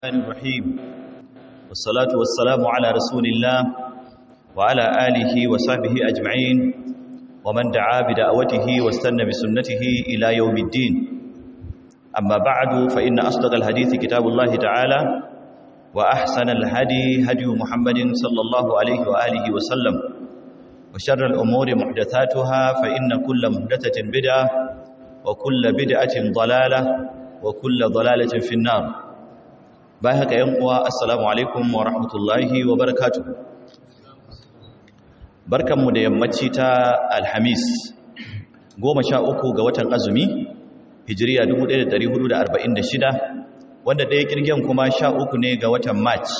الرحمن الرحيم والصلاة والسلام على رسول الله وعلى آله وصحبه أجمعين ومن دعا بدعوته واستنى بسنته إلى يوم الدين أما بعد فإن أصدق الحديث كتاب الله تعالى وأحسن الهدي هدي محمد صلى الله عليه وآله وسلم وشر الأمور محدثاتها فإن كل محدثة بدعة وكل بدعة ضلالة وكل ضلالة في النار bayan haka yan uwa assalamu alaikum wa rahmatullahi wa barakatuh barkanmu da yammaci ta alhamis goma sha uku ga watan azumi hijiriya 1446 wanda ɗaya kirgen kuma sha uku ne ga watan march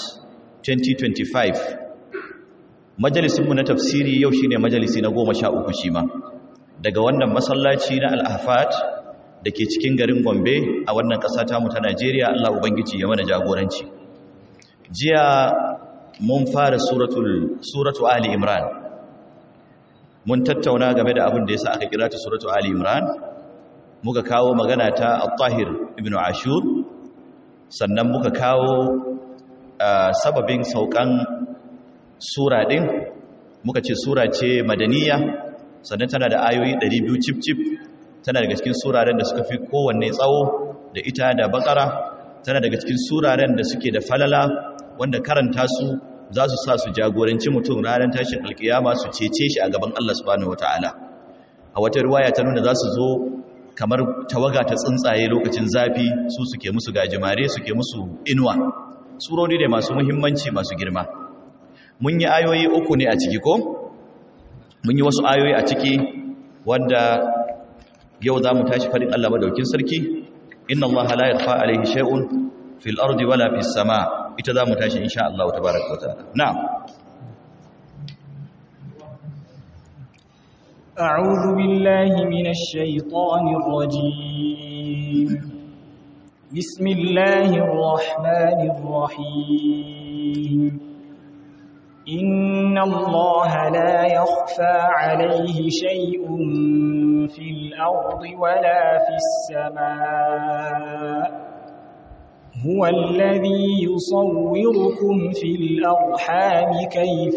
2025 majalisinmu na tafsiri yau shine majalisi na goma sha uku shi ma daga wannan masallaci na al'afat da ke cikin garin Gombe a wannan ƙasa tamu ta Najeriya Allah Ubangiji ya mana jagoranci. Jiya mun fara suratul suratu Ali Imran. Mun tattauna game da abin da yasa aka kira ta suratu Ali Imran. Muka kawo magana ta Al-Tahir ibn Ashur. Sannan muka kawo sababin saukan sura din. Muka ce sura ce madaniya sannan tana da ayoyi 200 cip cip tana daga cikin suraren da suka fi kowanne tsawo da ita da bakara tana daga cikin suraren da suke da falala wanda karanta su za su sa su jagoranci mutum ranar tashin alkiyama su cece shi a gaban Allah subhanahu wataala a wata riwaya ta nuna za su zo kamar tawaga ta tsuntsaye lokacin zafi su suke musu gajimare suke musu inuwa surori ne masu muhimmanci masu girma mun yi ayoyi uku ne a ciki ko mun yi wasu ayoyi a ciki wanda yau za mu tashi faɗin Allah madaukin sarki inna Allah la yakhfa alayhi shay'un fil ardi wala fis sama ita za mu tashi insha Allah tabaaraka wa ta'ala na'am أعوذ بالله من الشيطان الرجيم بسم الله الرحمن الرحيم إن الله لا يخفى عليه شيء في الأرض ولا في السماء هو الذي يصوركم في الأرحام كيف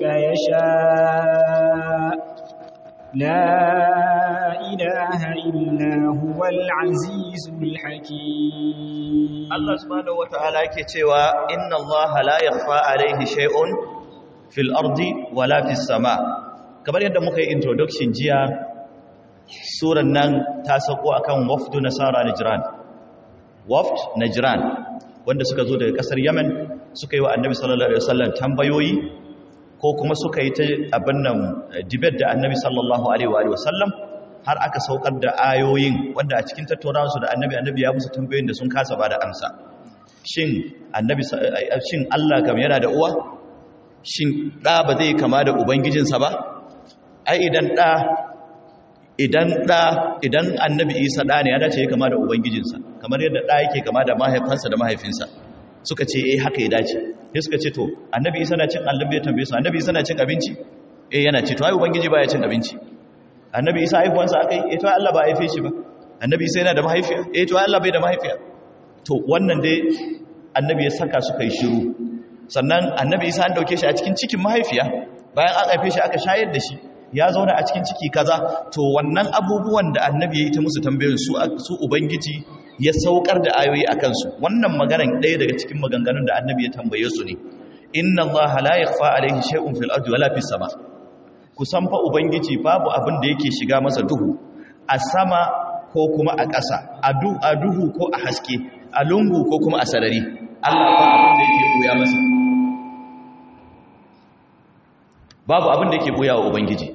يشاء لا إله إلا هو العزيز الحكيم الله سبحانه وتعالى كتوى إن الله لا يخفى عليه شيء في الأرض ولا في السماء kamar yadda muka yi introduction jiya suran nan ta sauko akan wafdu nasara najran waft najran wanda suka zo daga kasar yemen suka yi wa annabi sallallahu alaihi wasallam tambayoyi ko kuma suka yi ta abin nan debate da annabi sallallahu alaihi wasallam har aka saukar da ayoyin wanda a cikin tattaunawa su da annabi annabi ya musu tambayoyin da sun kasa ba da amsa shin annabi shin Allah kam yana da uwa shin da ba zai kama da ubangijinsa ba ai idan da idan ɗa idan annabi isa ɗa ne ya dace ya kama da ubangijinsa kamar yadda ɗa yake kama da mahaifansa da mahaifinsa suka ce eh haka ya dace sai suka ce to annabi isa na cin annabi ya tambaye su annabi isa na cin abinci eh yana ci to ai ubangiji baya cin abinci annabi isa haifuwansa akai eh to Allah ba haife shi ba annabi isa yana da mahaifiya eh to Allah bai da mahaifiya to wannan dai annabi ya saka suka yi shiru sannan annabi isa an dauke shi a cikin cikin mahaifiya bayan an haife shi aka shayar da shi ya zauna a cikin ciki kaza to wannan abubuwan da annabi ya yi ta musu tambayoyin su su ubangiji ya saukar da ayoyi a kansu wannan maganar ɗaya daga cikin maganganun da annabi ya tambaye su ne inna allaha la yakhfa alayhi shay'un fil ardi wala fis sama ku san fa ubangiji babu abin da yake shiga masa duhu a sama ko kuma a ƙasa a duhu ko a haske a lungu ko kuma a sarari Allah ba abin da yake buya masa babu abin da yake buya wa ubangiji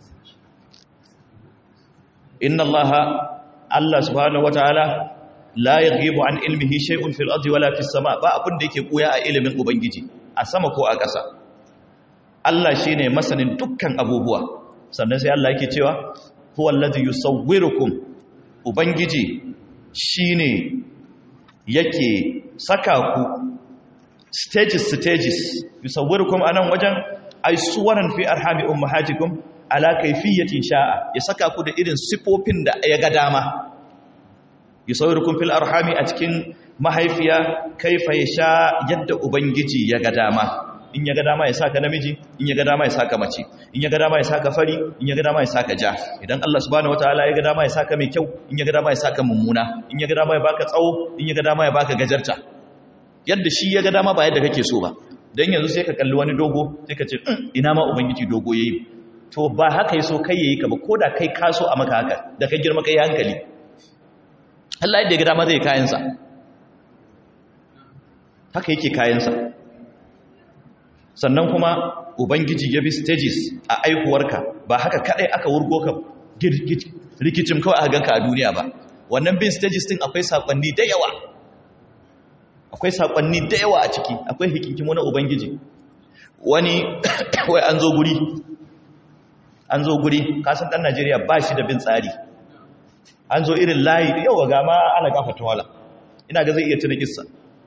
inna allaha allah subhanahu wataala la yaghibu an ilmihi shay'un fil ardi wala fis sama ba abin da yake koya a ilimin ubangiji a sama ko a ƙasa Allah shine masanin dukkan abubuwa sannan sai Allah yake cewa huwa allazi yusawwirukum ubangiji shine yake saka ku stages stages yusawwirukum anan wajen ay suwaran fi arhami ummahatikum ala kayfiyatin sha'a ya saka ku da irin sifofin da ya ga dama yusawwirukum fil arhami a cikin mahaifiya kaifa ya sha yadda ubangiji ya ga dama in ya ga dama ya saka namiji in ya ga dama ya saka mace in ya ga dama ya saka fari in ya ga dama ya saka ja idan Allah subhanahu wataala ya ga dama ya saka mai kyau in ya ga dama ya saka mummuna in ya ga dama ya baka tsawo in ya ga dama ya baka gajarta yadda shi ya ga dama ba yadda kake so ba dan yanzu sai ka kalli wani dogo sai ka ce ina ma ubangiji dogo yayi to ba haka yaso kai yayi ka ba koda kai kaso a maka haka da ka girma kai hankali Allah yadda ya ga dama zai kayansa haka yake kayansa sannan kuma ubangiji ya bi stages a aihuwarka ba haka kadai aka wurgo ka rikicin kawai aka ganka a duniya ba wannan bin stages din akwai sakonni da yawa akwai sakonni da yawa a ciki akwai hikinkimo na ubangiji wani wai an zo guri an zo guri kasan dan Najeriya ba shi da bin tsari an zo irin layi yawa ga ma ana gafata wala ina ga zai iya tuna kissa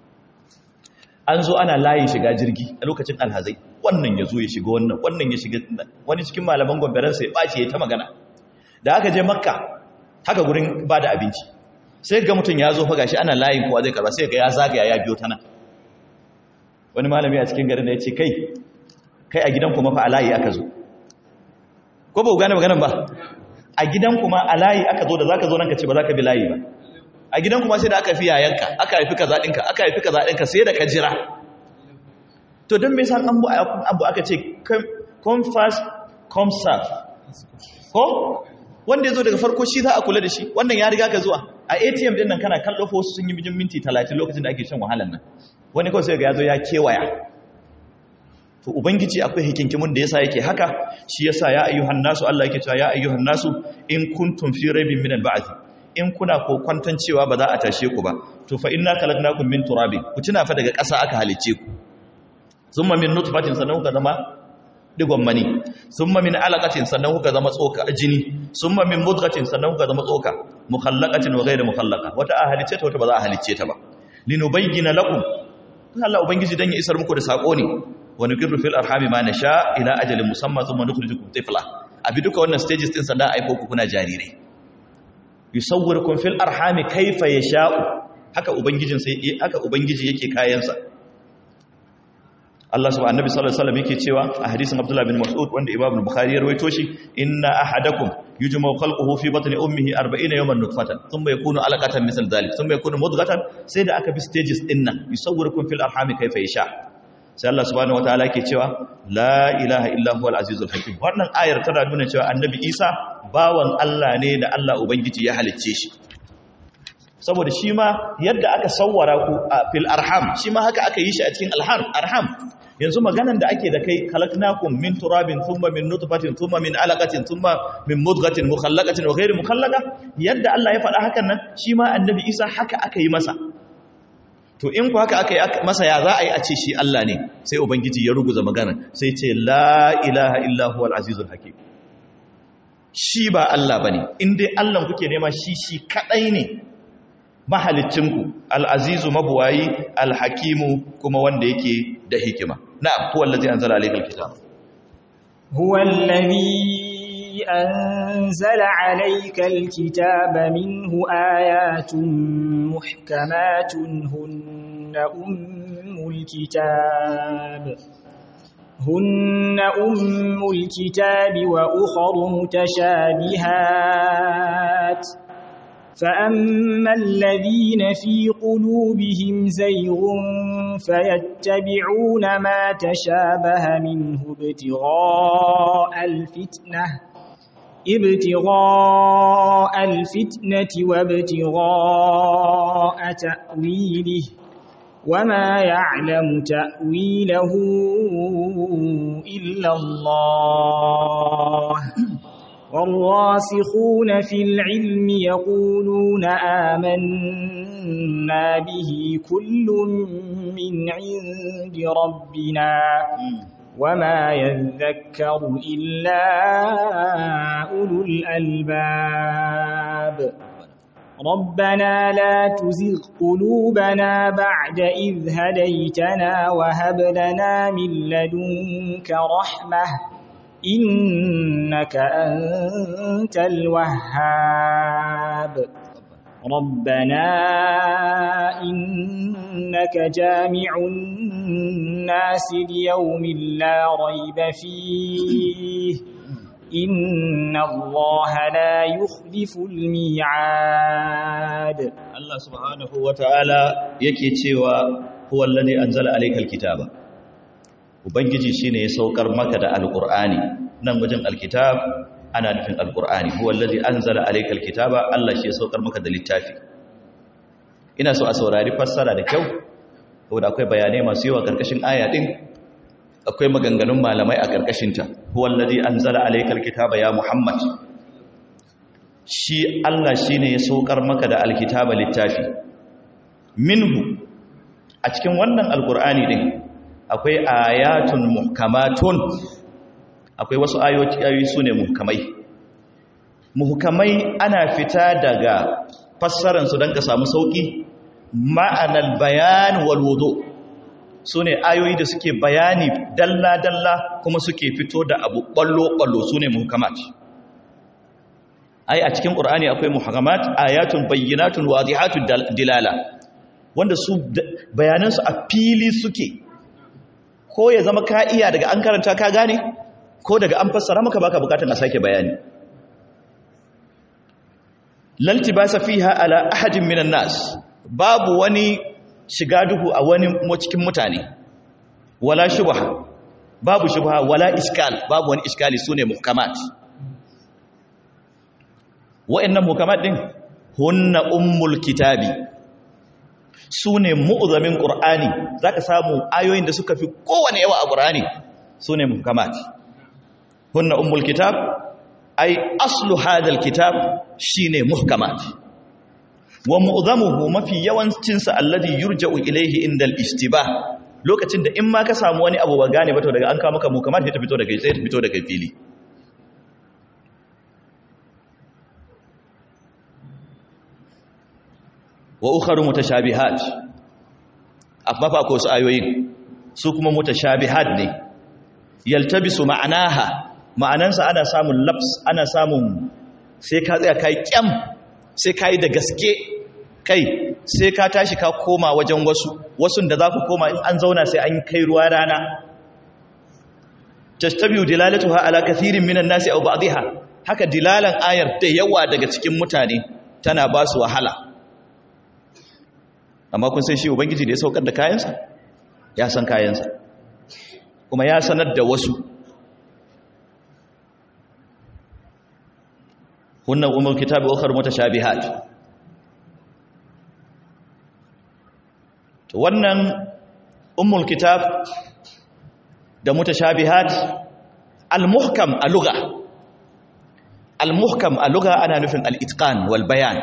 an zo ana layin shiga jirgi a lokacin alhazai wannan ya zo ya shiga wannan wannan ya shiga wani cikin malaman gwamnaransa ya ɓace ya ta magana da aka je makka haka gurin ba da abinci sai ga mutum ya zo faga shi ana layin kowa zai karba sai ga ya zagaya ya biyo ta nan wani malami a cikin garin da ya ce kai kai a gidan kuma fa a layi aka zo ko ba ku gane maganan ba a gidan kuma a layi aka zo da za ka zo nan ka ce ba za ka bi layi ba a gidan kuma sai da aka fi yayanka aka haifi ka zaɗinka aka haifi ka zaɗinka sai da ka jira to don me san abu aka ce come fast come serve ko wanda ya zo daga farko shi za a kula da shi wannan ya riga ka zuwa a atm din nan kana kallo fa wasu sun yi mijin minti 30 lokacin da ake shan wahalan nan wani kawai sai ga ya zo ya kewaya to ubangiji akwai hikinkimun da yasa yake haka shi yasa ya ayyuhan nasu Allah yake cewa ya ayyuhan nasu in kuntum fi raibin min al-ba'th in kuna ko kwantan cewa ba za a tashe ku ba to fa inna khalaqnakum min turabin ku tuna fa daga ƙasa aka halicce ku thumma min nutfatin sannan kuka zama digon mani thumma min alaqatin sannan kuka zama tsoka jini thumma min mudghatin sannan kuka zama tsoka mukhallaqatin wa ghayr mukhallaqa wata a halicce ta wata ba za a halicce ta ba linubayyana lakum Allah ubangiji dan ya isar muku da sako ne wa nuqirru fil arhami ma nasha ila ajalin musamma thumma nukhrijukum tifla abi duka wannan stages din sannan aiko ku kuna jarirai yusawwirukum fil arhami kaifa yasha'u haka ubangijin sai haka ubangiji yake kayansa Allah subhanahu annabi sallallahu alaihi wasallam yake cewa a hadisin Abdullah bin Mas'ud wanda Imam Bukhari ya rawaito shi inna ahadakum yujma'u khalquhu fi batni ummihi 40 yawman nutfatan thumma yakunu alaqatan misal dhalik thumma yakunu mudghatan sai da aka bi stages din nan yusawwirukum fil arhami kaifa yasha sai Allah subhanahu wataala yake cewa la ilaha illa huwal azizul hakim wannan ayar tana nuna cewa annabi Isa bawan Allah ne da Allah ubangiji ya halicce shi saboda shi ma yadda aka sawwara ku a fil arham shi ma haka aka yi shi a cikin alham arham yanzu maganan da ake da kai khalaqnakum min turabin thumma min nutfatin thumma min alaqatin thumma min mudghatin mukhallaqatin wa ghayri mukhallaqa yadda Allah ya faɗa hakan nan shi ma annabi Isa haka aka yi masa to in ku haka aka yi masa ya za a yi a ce shi Allah ne sai ubangiji ya ruguza magana sai ce la ilaha illa huwal azizul hakim shi ba Allah bane in dai Allah kuke nema shi shi kadai ne mahalicinku al'azizu mabuwayi alhakimu kuma wanda yake da hikima na'am huwa allazi anzala alaykal kitab huwa allazi anzala alaykal kitaba minhu ayatun muhkamatun hunna ummul kitab هن أم الكتاب وأخر متشابهات فأما الذين في قلوبهم زيغ فيتبعون ما تشابه منه ابتغاء الفتنة ابتغاء الفتنة وابتغاء تأويله وما يعلم تأويله إلا الله والراسخون في العلم يقولون آمنا به كل من عند ربنا وما يذكر إلا أولو الألباب ربنا لا تزغ قلوبنا بعد إذ هديتنا وهب لنا من لدنك رحمة إنك أنت الوهاب ربنا إنك جامع الناس ليوم لا ريب فيه إن الله لا يخلف الميعاد Allah subhanahu wa ta'ala yake cewa huwa alladhi anzala alaykal kitaba ubangiji shine ya saukar maka da alqur'ani nan wajen alkitab ana nufin alqur'ani huwa alladhi anzala alaykal kitaba Allah shi ya saukar maka da littafi ina so a saurari fassara da kyau saboda akwai bayanai masu yawa karkashin aya din akwai maganganun malamai a karkashin ta huwa alladhi anzala alaykal kitaba ya muhammad shi Allah shi ne ya saukar maka da alkitaba littafi minhu a cikin wannan alkur'ani din akwai ayatun muhkamatun akwai wasu ayoyi su ne muhkamai muhkamai ana fita daga fassararsu don ka samu sauƙi ma'anar bayan walwudu su ne ayoyi da suke bayani dalla-dalla kuma suke fito da abu ɓallo-ɓallo su ne muhkamat ai a cikin qur'ani akwai muhakamat ayatun bayyinatun wadihatun dilala wanda su bayanan su a fili suke ko ya zama ka iya daga an karanta ka gane ko daga an fassara maka baka bukatun a sake bayani laltibasa fiha ala ahadin minan nas babu wani shiga duhu a wani cikin mutane wala shubha babu shubha wala iskal babu wani iskali sune muhkamat wa'annan mukammat din hunna ummul kitabi sune mu'zamin qur'ani zaka samu ayoyin da suka fi kowane yawa a qur'ani sune mukammat hunna ummul kitab ay aslu hadha alkitab shine muhkamat wa mu'zamuhu mafi yawancin sa alladhi yurja'u ilayhi inda al-istibah lokacin da in ma ka samu wani abu ba gane ba to daga an kawo maka mukammat sai ta fito daga sai ta fito daga fili wa ukharu mutashabihat amma fa ko su ayoyin su kuma mutashabihat ne yaltabisu ma'anaha ma'anansa ana samun laps ana samun sai ka tsaya kai kyam sai kai da gaske kai sai ka tashi ka koma wajen wasu wasun da za ku koma in an zauna sai an kai ruwa rana tastabiu dilalatuha ala kathirin minan nasi aw ba'dihha haka dilalan ayar da yawa daga cikin mutane tana ba su wahala amma kun san shi ubangiji da ya saukar da kayansa ya san kayansa kuma ya sanar da wasu hunnan umar kitabi ukhar mutashabihat to wannan ummul kitab da mutashabihat al-muhkam a lugha al-muhkam a lugha ana nufin al-itqan wal bayan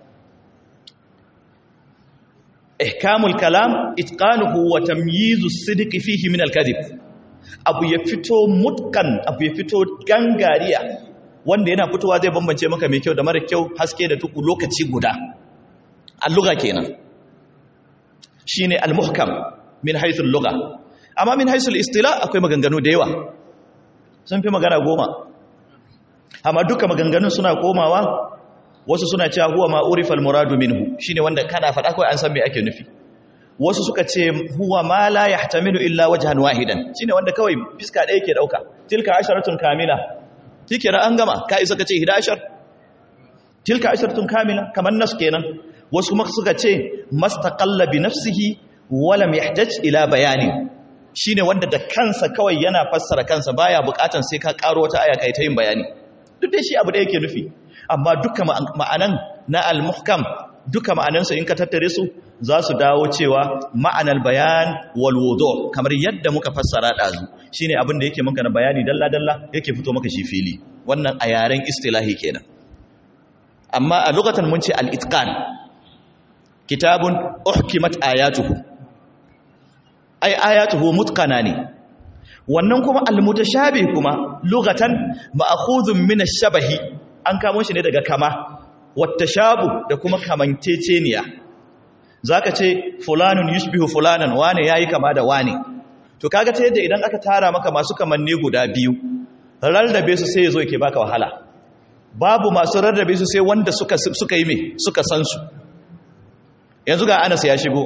ihkamul kalam itqanuhu wa tamyizu as-sidqi fihi min al-kadhib abu ya fito mutkan abu ya fito gangariya wanda yana fitowa zai bambance maka mai kyau da mara kyau haske da tuku lokaci guda al-lugha kenan shine al-muhkam min haythu al-lugha amma min haythu al-istila akwai maganganu da yawa sun fi magana goma amma duka maganganun suna komawa wasu suna cewa huwa ma urifa al-muradu minhu shine wanda kana faɗa kawai an san me ake nufi wasu suka ce huwa ma la yahtamilu illa wajhan wahidan shine wanda kawai fiska ɗaya ke dauka tilka asharatun kamila tikira an gama ka isa kace hidashar tilka asharatun kamila kaman nas kenan wasu kuma suka ce mastaqalla bi nafsihi wa lam yahtaj ila bayani shine wanda da kansa kawai yana fassara kansa baya bukatan sai ka karo wata aya kai ta yin bayani duk dai shi abu da yake nufi amma duka ma'anan na al-muhkam duka ma'anansa in ka tattare su za su dawo cewa ma'anar bayan walwudu kamar yadda muka fassara ɗazu shi ne abin da yake maka na bayani dalla-dalla yake fito maka shi fili wannan a yaren istilahi kenan amma a lokacin mun ce al'itkan kitabun uhkimat ayatuhu ai ayatuhu mutkana ne wannan kuma almutashabi kuma lokacin ma'akhudhun min ash-shabahi an kamo shi ne daga kama wata shabu da kuma kamanceceniya za ka ce fulanun yushbihu fulanan wane ya yi kama da wane to kaga ta yadda idan aka tara maka masu kamanni guda biyu rarrabe su sai ya zo ke baka wahala babu masu rarrabe su sai wanda suka suka yi me suka san su yanzu ga Anas ya shigo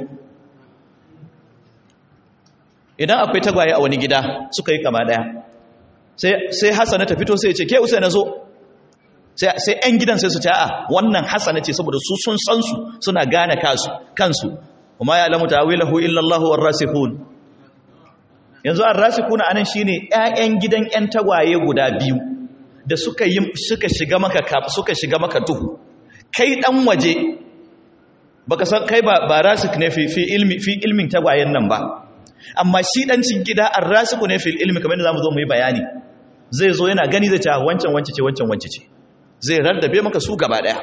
idan akwai tagwaye a wani gida suka yi kama daya sai sai Hassana ta fito sai ya ce ke Usaina zo sai sai ƴan gidan sai su ce a wannan Hassana ce saboda su sun san su suna gane kansu kansu kuma ya lamu ta'wilahu illa Allah war-rasikhun yanzu ar-rasikhun anan shine ƴaƴan gidan ƴan tagwaye guda biyu da suka yi suka shiga maka suka shiga maka duhu kai dan waje baka san kai ba ba rasik ne fi fi ilmi fi ilmin tagwayen nan ba amma shi dan cin gida ar-rasiku ne fil ilmi kamar yadda zamu zo mu yi bayani zai zo yana gani zai ce wancan wance ce wancan wance ce zai rarrabe maka su gaba daya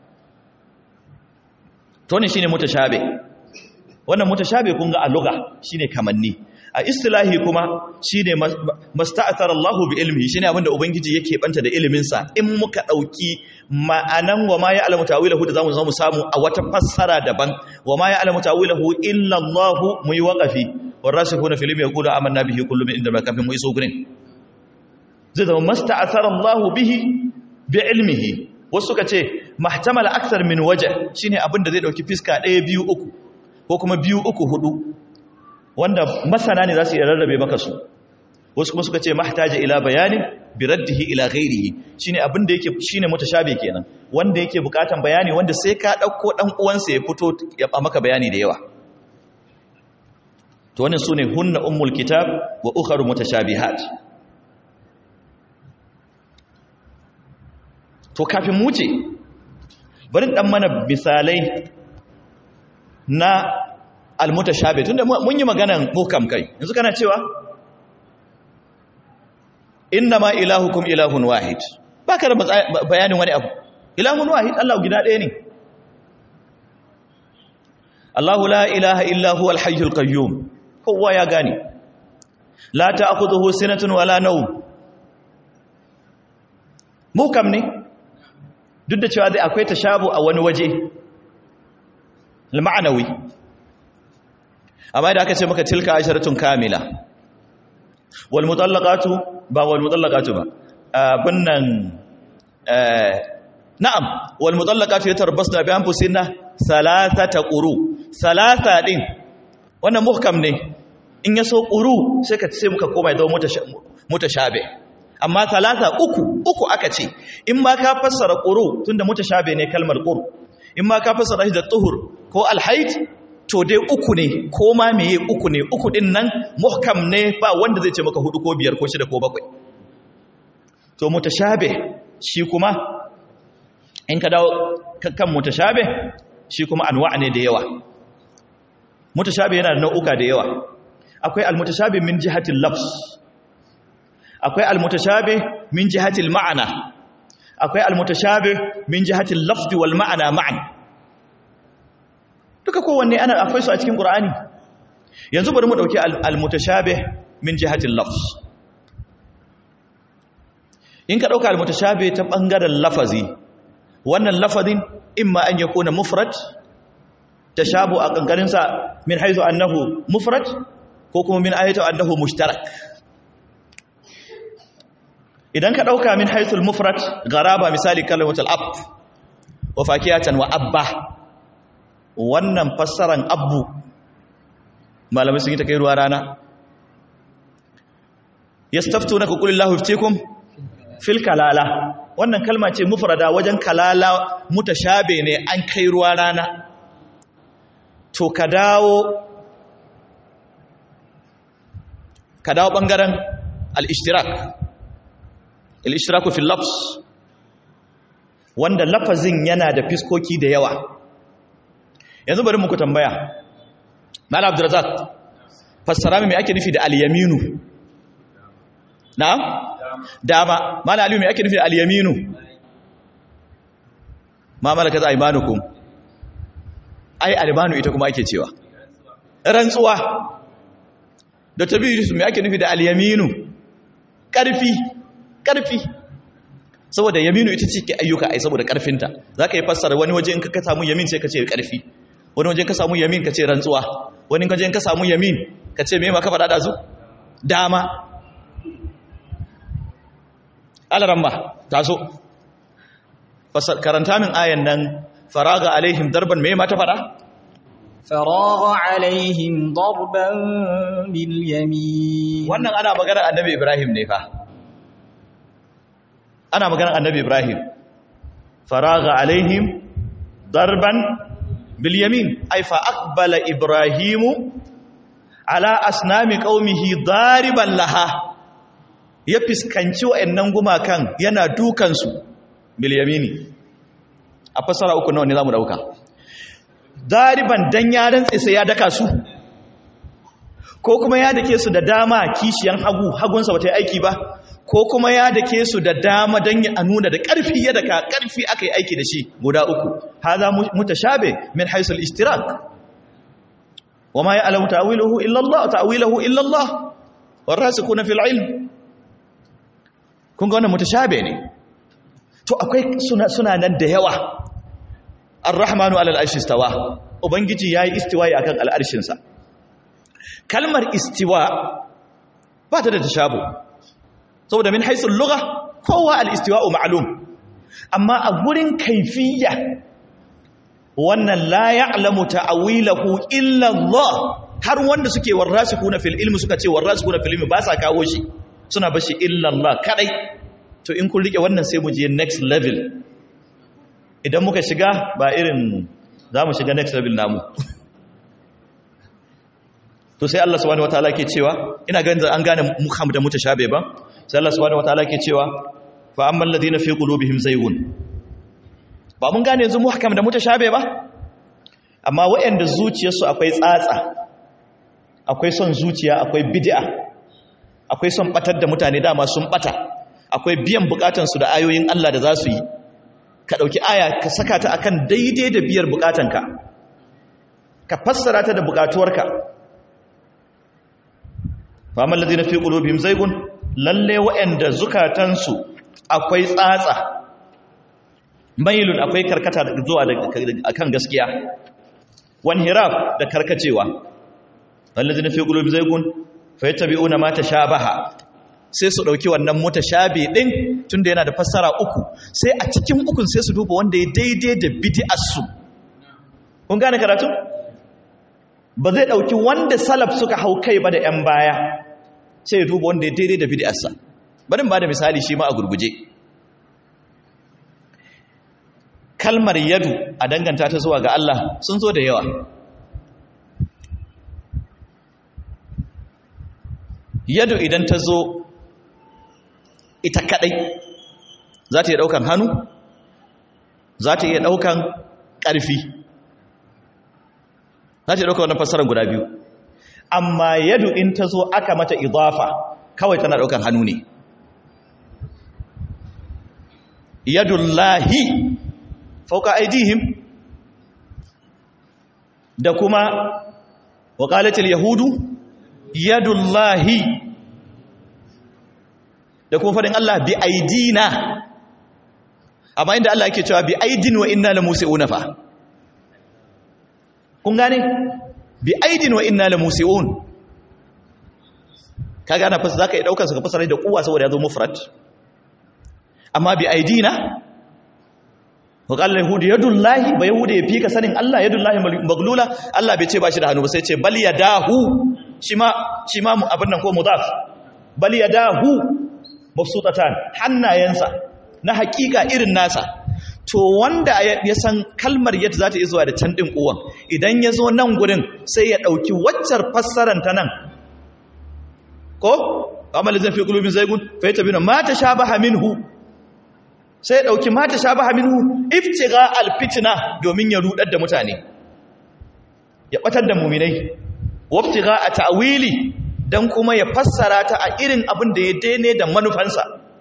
to ne shine mutashabe wannan mutashabe kun ga a lugha shine kamanni a istilahi kuma shine masta'athara Allahu bi ilmihi shine abinda ubangiji yake banta da ilimin sa in muka dauki ma'anan wa ma ya'lamu ta'wilahu da zamu zo mu samu a wata fassara daban wa ma ya'lamu ta'wilahu illa Allah mu yi waqafi warasikhuna fil ilmi yaqulu amanna bihi kullu min inda ma kafin mu iso gurin zai zama masta'athara Allahu bihi bi ilmihi wasu suka ce mahtamala akthar min waje shine abinda zai dauki fiska ɗaya biyu uku ko kuma biyu uku hudu wanda masana ne za su iya rarrabe maka su wasu kuma suka ce mahtaja ila bayanin bi raddihi ila ghairihi shine abin da yake shine mutashabi kenan wanda yake bukatan bayani wanda sai ka dauko dan uwansa ya fito ya ba maka bayani da yawa to wannan sune hunna ummul kitab wa ukharu mutashabihat to kafin mu ce bari dan mana misalai na almutashabi tunda mun yi maganan hukam kai yanzu kana cewa inna ma ilahukum ilahun wahid baka da bayanin wani abu ilahun wahid Allah guda ɗaya ne Allahu la ilaha illa huwa al-hayyul qayyum kowa ya gane la ta'khudhuhu sinatun wala nawm mukam ne duk da cewa dai akwai tashabu a wani waje al-ma'nawi amma da aka ce maka tilka asharatun kamila wal mutallaqatu ba wal mutallaqatu ba bunnan na'am wal mutallaqatu yatarbasna bi anfusihinna salasata quru salasa din wannan muhkam ne in yaso quru sai ka sai muka koma ya zama mutashabe amma salasa uku uku aka ce in ma ka fassara quru tunda mutashabe ne kalmar quru in ma ka fassara shi da tuhur ko alhaid to dai uku ne ko ma meye uku ne uku din nan muhkam ne ba wanda zai ce maka hudu ko biyar ko shida ko bakwai to mutashabe shi kuma in ka dawo kan mutashabe shi kuma anwa ne da yawa mutashabe yana da nau'uka da yawa akwai almutashabe min jihatil lafz akwai almutashabe min jihatil ma'ana akwai almutashabe min jihatil lafz wal ma'ana ma'an duka kowanne ana akwai su a cikin Qur'ani yanzu bari mu dauki al-mutashabih min jihatil lafz in ka dauka al-mutashabih ta bangaren lafazi wannan lafazin imma an yakuna mufrad tashabu a kankarin sa min haythu annahu mufrad ko kuma min ayatu annahu mushtarak idan ka dauka min haythu al-mufrad garaba misali kalmatul ab wa fakiyatan wa abba wannan fassaran abu malamai sun yi ta kai ruwa rana ya stafto na kukulillahu fitekum fil kalala wannan kalma ce mufrada wajen kalala mutashabe ne an kai ruwa rana to ka dawo ka dawo bangaren al-ishtirak al-ishtiraku fil lafz wanda lafazin yana da fiskoki da yawa yanzu bari muku tambaya Malam Abdurrazzaq fassara mai ake nufi da al-yaminu na'am dama Malam Aliyu mai ake nufi da al-yaminu ma malakat aymanukum ai albanu ita kuma ake cewa rantsuwa da tabiru mai ake nufi da al-yaminu karfi karfi saboda yaminu ita ce ke ayyuka ai saboda karfinta zaka yi fassara wani waje in ka samu yamin sai ka ce karfi wani wajen ka samu yamin ka ce rantsuwa wani wajen ka samu yamin ka ce me ma ka faɗa da su dama alaramma taso karanta min ayan nan faraga alaihim darban me mata fada فراغ عليهم ضربا باليمين wannan ana magana annabi Ibrahim ne fa ana magana annabi Ibrahim faraga alaihim darban bil yamin ay fa aqbala ibrahimu ala asnami qaumihi dariban laha ya fiskanci wayannan gumakan yana dukan su bil yamini a fasara uku nawa ne zamu dauka dariban dan ya rantse sai ya daka su ko kuma ya dake su da dama kishiyan hagu hagunsa bata yi aiki ba ko kuma ya dake su da dama dan ya nuna da karfi ya daka karfi aka yi aiki da shi guda uku hadha mutashabe min haythu al-ishtirak wama ya'lamu ta'wiluhu illa Allah ta'wiluhu illa Allah warasikuna fil ilm kun ga wannan mutashabe ne to akwai suna suna nan da yawa ar-rahmanu alal arshi istawa ubangiji yayi istiwa'i akan al'arshin sa kalmar istiwa ba ta da tashabu saboda min haisul lugha kowa al-istiwa'u ma'lum amma a gurin kaifiyya wannan la ya'lamu ta'wilahu illa Allah har wanda suke warasikuna fil ilmi suka ce warasikuna fil ilmi ba sa kawo shi suna bashi illa Allah kadai to in kun rike wannan sai mu je next level idan muka shiga ba irin za mu shiga next level namu to sai Allah subhanahu wataala ke cewa ina ganin an gane muham da mutashabe ba sai Allah subhanahu wataala ke cewa fa ammal ladina fi qulubihim zaygun ba mun gane yanzu muhkam da mutashabe ba amma waɗanda zuciyarsu akwai tsatsa akwai son zuciya akwai bid'a akwai son batar da mutane dama sun bata akwai biyan bukatansu da ayoyin Allah da za su yi ka ɗauki aya ka saka ta akan daidai da biyar bukatanka ka fassara ta da bukatuwarka famar lalzi na fi ƙulobin zaigun lalle wa'yanda zukatansu akwai tsatsa mailun akwai karkata zuwa a kan gaskiya wani hiraf da karkacewa lalzi na fi ƙulobin zaigun fa yi tabi'una mata sha baha sai su ɗauki wannan mota shabe ɗin tun da yana da fassara uku sai a cikin ukun sai su duba wanda ya daidai da bidi'arsu kun gane karatu ba zai ɗauki wanda salaf suka hau kai ba da 'yan baya sai ya duba wanda ya daidai da bidi'arsa barin ba da misali shi ma a gurguje kalmar yadu a danganta ta zuwa ga Allah sun zo da yawa yadu idan ta zo ita kadai za ta iya daukan hannu za ta iya daukan ƙarfi za ta iya daukan wannan fassarar guda biyu amma yadu in ta zo aka mata idafa kawai tana daukan hannu ne yadullahi fauka aidihim da kuma waƙalatul yahudu yadullahi da kuma faɗin Allah bi aidina amma inda Allah yake cewa bi aidin wa inna la musi'una fa kun gane bi aidin wa inna la musi'un kaga ana fasa zaka yi daukar sa ka fasara da kuwa saboda ya zo mufrad amma bi aidina wa qala yahudi yadullahi ba yahudi ya fika sanin Allah yadullahi maglula Allah bai ce ba shi da hannu ba sai ce bal yadahu shima shima abin nan ko mudaf bal yadahu mafsutatan hannayensa na hakika irin nasa to wanda ya san kalmar yadda za ta yi zuwa da can ɗin uwan idan ya zo nan gurin sai ya ɗauki waccar fassarar ta nan ko amalin zan fi kulubin zaigun fa yi tabi na mata sha baha minhu sai ya ɗauki mata sha baha minhu iftiga alfitina domin ya rudar da mutane ya ɓatar da muminai waftiga a ta'wili don kuma ya fassara ta a irin abin da ya daine da manufansa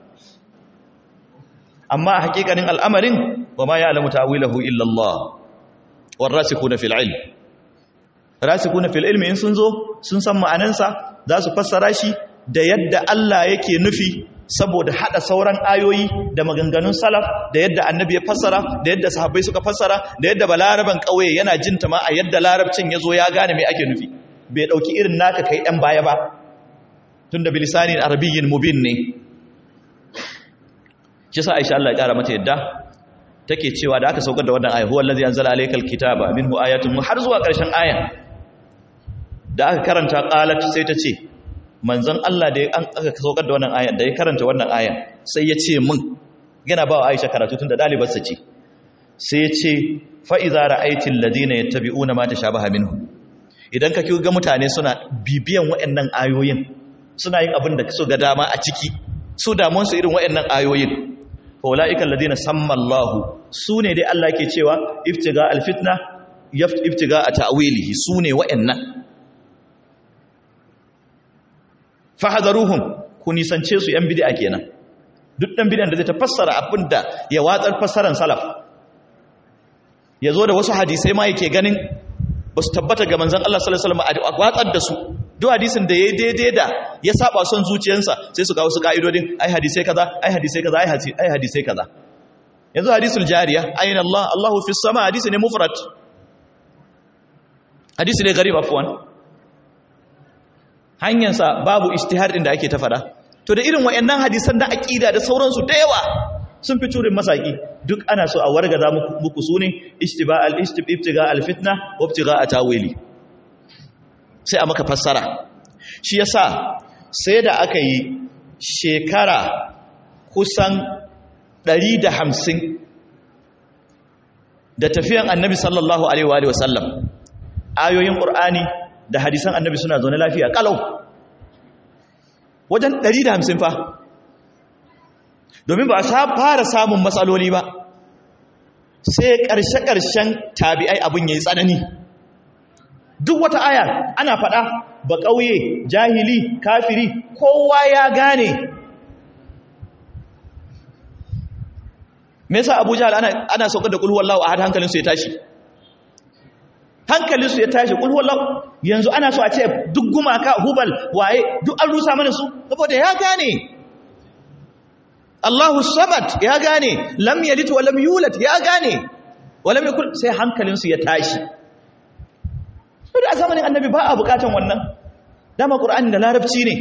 amma a hakikanin al'amarin wa ma ya alamu ta'wilahu illallah war rasikuna fil ilm rasikuna fil ilmi in sun zo sun san ma'anansa za su fassara shi da yadda Allah yake nufi saboda hada sauran ayoyi da maganganun salaf da yadda annabi ya fassara da yadda sahabbai suka fassara da yadda balaraban kauye yana jinta ma a yadda larabcin ya zo ya gane me ake nufi bai ɗauki irin naka kai ɗan baya ba tun da bilisanin arabiyyin mubin ne shi sa aisha Allah ya ƙara mata yadda take cewa da aka saukar da wannan aya huwa allazi anzala alaykal kitaba minhu ayatun har zuwa ƙarshen ayan da aka karanta qalat sai ta ce manzon Allah da an aka saukar da wannan ayan da ya karanta wannan ayan sai ya ce min yana ba wa Aisha karatu tun da dalibar sa ce sai ya ce fa iza ra'aytil ladina yattabi'una ma tashabaha minhu idan ka ga mutane suna bibiyan waɗannan ayoyin suna yin abin da su ga dama a ciki su damun su irin waɗannan ayoyin faula'ikan ladina sammallahu su ne dai Allah ke cewa iftiga alfitna iftiga a ta'wilihi su ne wa'annan fahadaruhum ku nisance su yan bid'a kenan duk dan bid'an da zai ta fassara abinda ya watsar fassaran salaf ya zo da wasu hadisai ma yake ganin ba su tabbata ga manzon Allah sallallahu alaihi wasallam a watsar da su duk hadisin da ya daidai da ya saba son zuciyarsa sai su ga wasu ka'idodin ai hadisai kaza ai hadisai kaza ai hadisai kaza yanzu hadisul jariya ayin Allah Allahu fis sama hadisi ne mufrad hadisi ne garib afwan hanyarsa babu ijtihad din da ake ta fada to da irin wayannan hadisan da aqida da sauransu da yawa sun fi turin masaki duk ana so a wargaza muku sune istiba al istibtiga al fitna wa ibtiga atawili sai a maka fassara shi yasa sai da aka yi shekara kusan 150 da tafiyan annabi sallallahu alaihi wa sallam ayoyin qur'ani da hadisan annabi suna zaune lafiya kalau wajen 150 fa domin ba a fara samun matsaloli ba sai ƙarshe-ƙarshen tabi'ai abin ya yi tsanani duk wata aya ana faɗa ba ƙauye jahili kafiri kowa ya gane me yasa abu jahal ana, ana saukar da kulhuwallahu a hankalinsu ya tashi hankalinsu ya tashi kulhuwallahu yanzu ana so a ce duk gumaka hubal waye duk an rusa mana su saboda ya gane Allahu samad ya gane lam yalid wa lam yulad ya gane wa lam yakul sai hankalinsu ya tashi duk a zamanin annabi ba a bukatan wannan dama qur'ani da larabci ne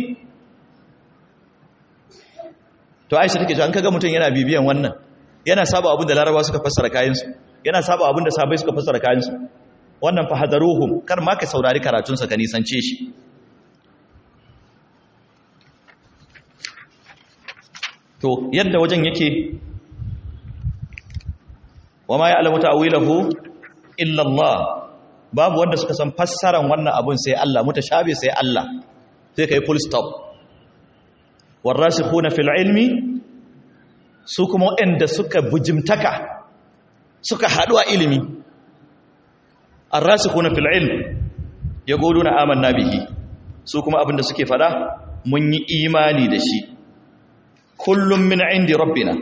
to aisha take cewa an kaga mutum yana bibiyan wannan yana saba abin da laraba suka fassara kayansu yana saba abin da sabai suka fassara kayansu wannan fa hadaruhum kar ma ka saurari karatunsa ka nisance shi to yadda wajen yake wa ma ya'lamu ta'wilahu illa Allah babu wanda suka san fassaran wannan abun sai Allah mutashabi sai Allah sai kai full stop warasikhuna fil ilmi su kuma waɗanda suka bujimtaka suka haɗu a ilimi arrasikuna fil ilm yaquluna amanna bihi su kuma abinda suke fada mun yi imani da shi kullum min indi rabbina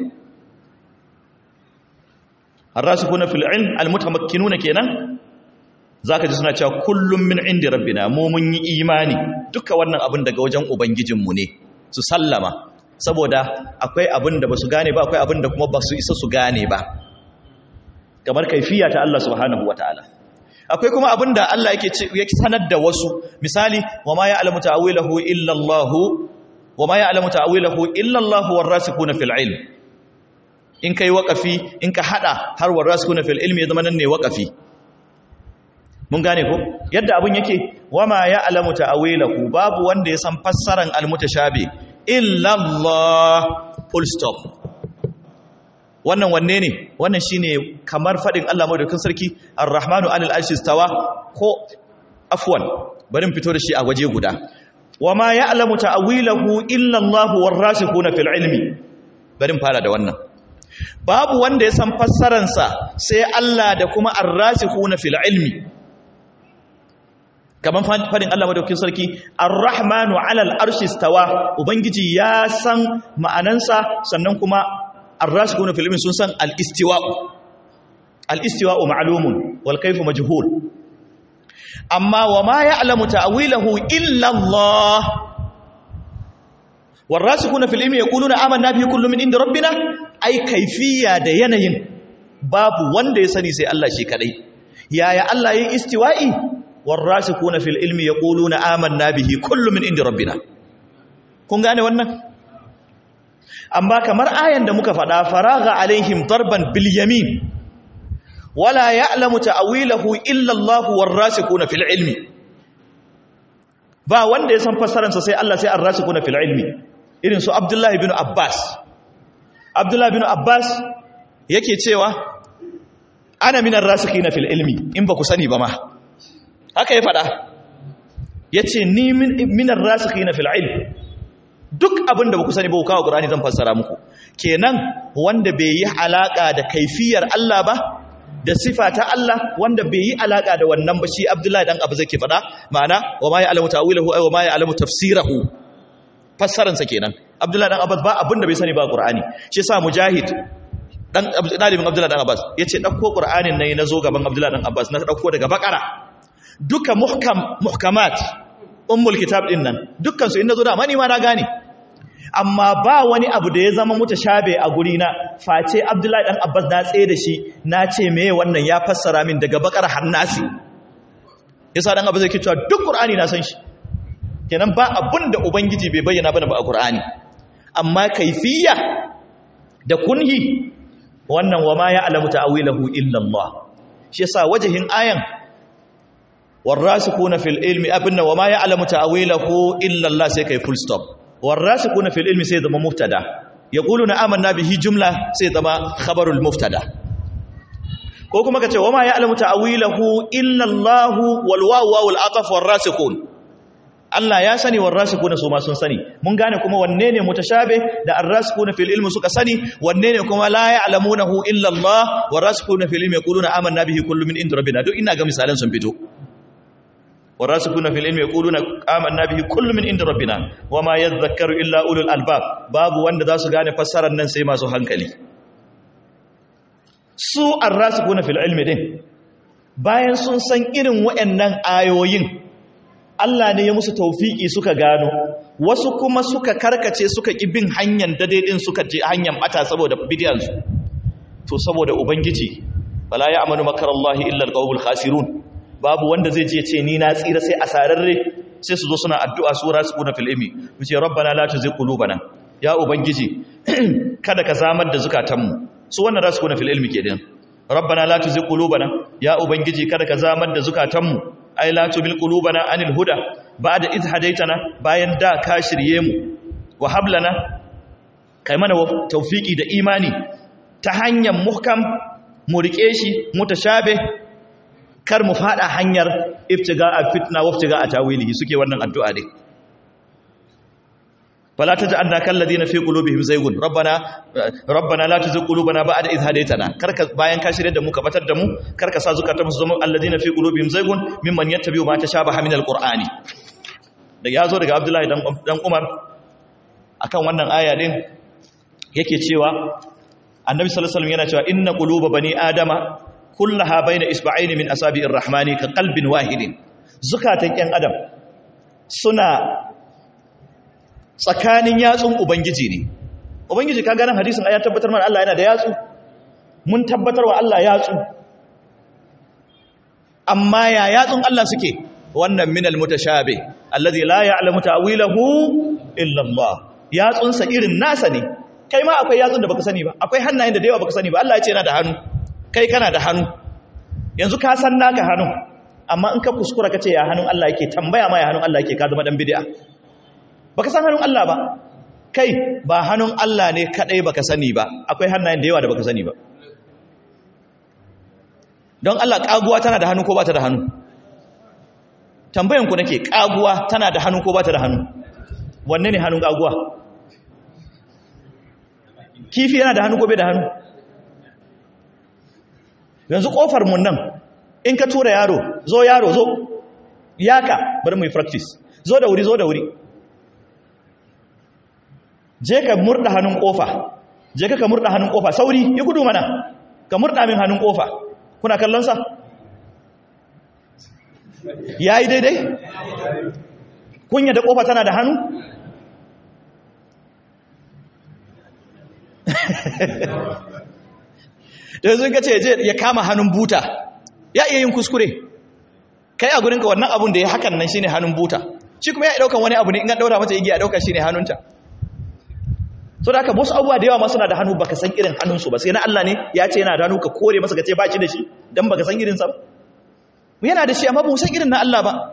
arrasikuna fil ilm almutamakkinuna kenan zaka ji suna cewa kullum min indi rabbina mu mun yi imani duka wannan abin daga wajen ubangijinmu ne su sallama saboda akwai abin da ba su gane ba akwai abin da kuma ba su isa su gane ba kamar kaifiya ta Allah subhanahu wa ta'ala akwai kuma abin da Allah yake sanar da wasu misali wa ma ya'lamu ta'wilahu illa Allah wa ma ya'lamu ta'wilahu illa Allah warasikuna fil ilm in kai waqafi in ka hada har warasikuna fil ilmi ya zama nan ne waqafi mun gane ko yadda abin yake wa ma ya'lamu ta'wilahu babu wanda ya san fassaran al-mutashabi illallah full stop wannan wanne ne wannan shine kamar fadin Allah madaukakin sarki ar-rahmanu alal arshi stawa ko afwan bari mu fito da shi a waje guda wama ya'lamu ta'wilahu illa Allah war-rasikhuna fil ilmi bari mu fara da wannan babu wanda ya san fassaran sa sai Allah da kuma ar-rasikhuna fil ilmi kaman fadin Allah madaukakin sarki ar-rahmanu 'alal arshi stawa ubangiji ya san ma'anansa sannan kuma ar-rasikuna fil ilmi sun san al-istiwa'u al-istiwa'u ma'lumun wal kayfu majhul amma wa ma ya'lamu ta'wilahu illa Allah war-rasikuna fil ilmi yaquluna amanna bihi kullu min indi rabbina ai kayfiyya da yanayin babu wanda ya sani sai Allah shi kadai yaya Allah yayin istiwa'i والراسخون في العلم يقولون آمنا به كل من عند ربنا kun gane wannan amma kamar ayan da muka faɗa faraga alaihim darban bil yamin wala ya'lamu ta'wilahu illa Allah warasikuna fil ilmi ba wanda ya san fassararsa sai Allah sai arrasikuna fil ilmi irin su Abdullah ibn Abbas Abdullah ibn Abbas yake cewa ana minar rasikina fil ilmi in ba ku sani ba ma haka ya faɗa yace ni minar rasikina fil ilmi duk abin da ba ku sani ba ku kawo Qur'ani zan fassara muku kenan wanda bai yi alaka da kaifiyar Allah ba da sifa ta Allah wanda bai yi alaka da wannan ba shi Abdullahi dan Abu zake faɗa ma'ana wa ma ya'lamu ta'wilahu ay wa ma ya'lamu tafsirahu fassaran sa kenan Abdullahi dan Abbas ba abin da bai sani ba Qur'ani shi yasa Mujahid dan dalibin Abdullahi dan Abbas yace dauko Qur'anin nan nazo gaban Abdullahi dan Abbas na dauko daga Baqara duka muhkam muhkamat ummul kitab din nan dukkan su in nazo da mani ma na gane amma ba wani abu da ya zama mutashabe a guri na face Abdullahi dan Abbas na tsaye da shi na ce meye wannan ya fassara min daga bakar hannasi yasa dan Abbas yake cewa duk Qur'ani na san shi kenan ba abun da ubangiji bai bayyana bane ba a Qur'ani amma kaifiyya da kunhi wannan wa ma ya'lamu ta'wilahu illa Allah shi yasa wajihin ayan warasikuna fil ilmi abinna wa ma ya'lamu ta'wilahu illa Allah sai kai full stop warasikuna fil ilmi sai zama mubtada yaquluna amanna bihi jumla sai zama khabarul mubtada ko kuma kace wama ya'lamu ta'wilahu illa Allah wal wawu wal ataf warasikun Allah ya sani warasikuna su ma sun sani mun gane kuma wanne ne mutashabe da arrasikuna fil ilmi suka sani wanne ne kuma la ya'lamunahu illa Allah warasikuna fil ilmi yaquluna amanna bihi kullu min inda rabbina duk ina ga misalan sun fito والراسخون في العلم يقولون آمنا به كل من عند ربنا وما يذكر إلا أولو الألباب باب wanda zasu gane fassarar nan sai masu hankali su arrasikuna fil ilmi din bayan sun san irin waɗannan ayoyin Allah ne ya musu taufiki suka gano wasu kuma suka karkace suka ki bin hanyar dade din suka je hanyar bata saboda bidiyan su to saboda ubangiji wala ya'manu makarallahi illa alqawmul khasirun babu wanda zai je ce ni na tsira sai asararre sai su zo suna addu'a su rasu kuna fil ilmi mu ce rabbana la tuzigh qulubana ya ubangiji kada ka zamar da zukatanmu su wannan rasu kuna fil ilmi kenan rabbana la tuzigh qulubana ya ubangiji kada ka zamar da zukatanmu ai la tubil qulubana anil huda ba'da id hadaitana bayan da ka shirye mu wa hablana kai mana tawfiki da imani ta hanyar muhkam mu rike shi mutashabe kar mu fada hanyar iftiga a fitna wa iftiga a tawilihi suke wannan addu'a ne fala taj'alna kal ladina fi qulubihim zaygun rabbana rabbana la tuzigh qulubana ba'da idh hadaytana karka bayan ka shirye da mu ka batar da mu karka sa zukatan mu zama alladina fi qulubihim zaygun mimman yattabi'u ma tashabaha min alqur'ani da yazo daga abdullahi dan dan umar akan wannan aya din yake cewa annabi sallallahu alaihi wasallam yana cewa inna quluba bani adama kullaha baina isba'aini min asabi'ir rahmani ka qalbin wahidin zukatan yan adam suna tsakanin yatsun ubangiji ne ubangiji ka ganin hadisin ya tabbatar mana Allah yana da yatsu mun tabbatar wa Allah yatsu amma ya yatsun Allah suke wannan minal mutashabi alladhi la ya'lamu ta'wilahu illa Allah yatsunsa irin nasa ne kai ma akwai yatsun da baka sani ba akwai hannayen da da yawa baka sani ba Allah ya ce yana da hannu kai kana da hannu yanzu ka san naka hannu amma in ka kuskura ka ce ya hannun Allah yake tambaya ma ya hannun Allah yake ka zama dan bid'a baka san hannun Allah ba kai ba hannun Allah ne kadai baka sani ba akwai hannayen da yawa da baka sani ba don Allah kaguwa tana da hannu ko ba ta da hannu tambayan ku nake kaguwa tana da hannu ko ba ta da hannu wanne ne hannun kaguwa kifi yana da hannu ko bai da hannu yanzu kofar mun nan in ka tura yaro zo yaro zo yaka bari mu yi practice zo da wuri zo da wuri je ka murda hannun kofa je ka ka murda hannun kofa sauri yi gudu mana ka murda min hannun kofa kuna kallon sa yayi daidai kunya da kofa tana da hannu da yanzu ka ce ya kama hannun buta ya iya yin kuskure kai a gurinka wannan abun da ya hakan nan shine hannun buta shi kuma ya daukan wani abu ne in an daura mata igiya dauka shine hannunta so da haka wasu abubuwa da yawa ma suna da hannu baka san irin hannunsu ba sai na Allah ne ya ce yana da hannu ka kore masa ka ce ba shi da shi dan baka san irinsa ba yana da shi amma ba mu san irin na Allah ba